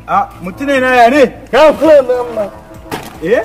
A mutune na ya ne? ka kula da Allah Eh?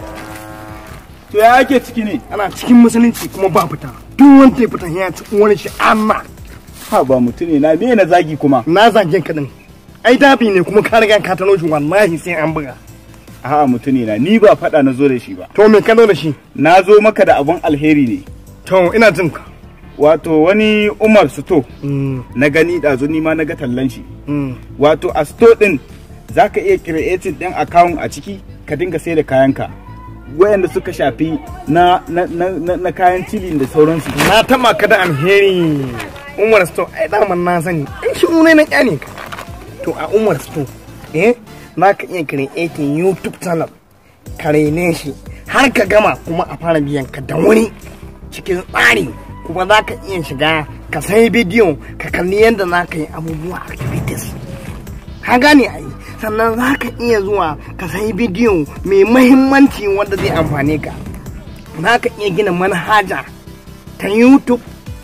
To ya ake ciki ne? ana cikin musulunci kuma ba fita duk wanda ya fita ya ci wani shi amma Ha ba mutune na me na zagi kuma? na zage ka din ai dafi ne kuma ka riga ka tano shi wallahi sai an buga A'a mutune na ni ba faɗa na zo da shi ba. to me ka zo da shi Na zo maka da abun alheri ne. to ina jin ka Wato wani Umar Suto Mm, na gani ɗazu ni ma na ga tallan shi. mm. Wato a sto ɗin za ka iya creating ɗin account a ciki ka dinga sai da kayanka. Wayanda suka shafi na, na, na, na, na kayan cilin da sauransu. na taba ka da alheri umar sto ai daman na sani ai shi ne na kyane ka to a umar sto eh na ka iya creating youtube channel ka rene shi har ka gama kuma a fara biyan ka da wani cikin tsari kuma za ka iya shiga ka sai bidiyo ka kalli yadda za ka yi abubuwa activities ka gane ai sannan za ka iya zuwa ka sai bidiyo mai mahimmanci wanda zai amfane ka za ka iya gina manhaja ta youtube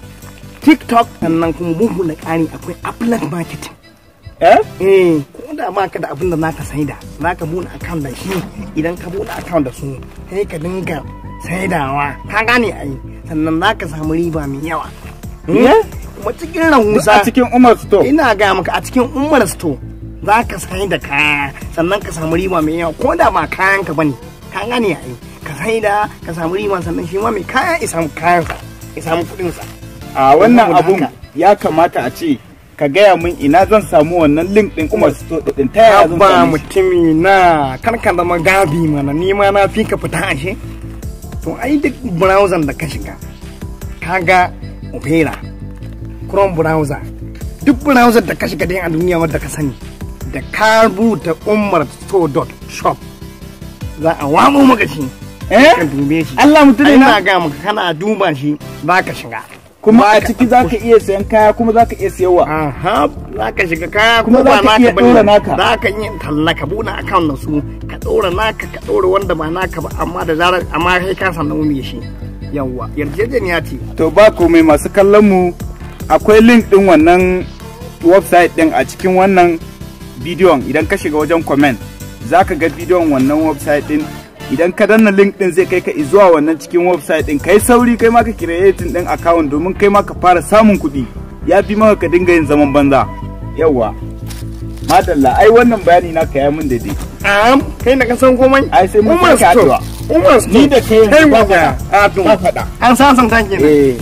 tiktok sannan kuma bugu da ƙari akwai affiliate marketing Eh? eh ko da ba ka da abin da zaka saida za ka buɗe account da shi idan ka buɗe account da su sai ka dinga saidawa ka gane ai sannan za ka samu riba mai yawa Eh? kuma cikin rahusa A cikin Umar Suto. ina ga maka a cikin umar store za ka sai da kaya sannan ka samu riba mai yawa ko da ba kayan ka bane ka gane ai ka sai da ka samu riba sannan shi ma mai kaya ya samu kayan sa ya samu kuɗin sa A wannan Saboda abun haka. ya kamata a ce ka gaya min ina zan samu wannan link din Umar Suto din ta yaya zan ba samu shi? mutumi na karka zama gabi mana ni ma na fi ka fita ashe to ai duk browser da ka shiga kaga opera chrome browser duk browser da ka shiga dai a duniya wadda ka sani da ka rubuta umar shop za a wamo maka shi Eh? ka dube shi Allah mutune Ai, na na ga maka kana duba shi za ka shiga kuma a Baka- ciki zaka iya sayan kaya kuma zaka iya siyarwa. Aha, za ka shiga kaya Kuma kuma za ba ka naka iya bane. ɗora naka. Za ka iya talla ka buɗe account na su ka ɗora naka ka ɗora wanda ba naka ba amma da zarar amma kai ka san nauyi shi. Yawwa, yarjejeniya ce. To ba komai masu kallon mu akwai link din wannan website din a cikin wannan bidiyon idan ka shiga wajen comment zaka ga bidiyon wannan website din idan ka danna link din zai kai ka zuwa wannan cikin website din kai sauri kai ma ka creating din account domin kai ma ka fara samun kuɗi ya fi maka ka dinga yin zaman banza yawwa madalla ai wannan bayani na ka ya mun daidai Am, kai na ka san komai? Ai, sai mun Umar sake Store. haɗuwa. Umar Store. Ni da kai yanzu Kai ba magana. faɗa. A to. Ba faɗa. An sasanta kenan. eh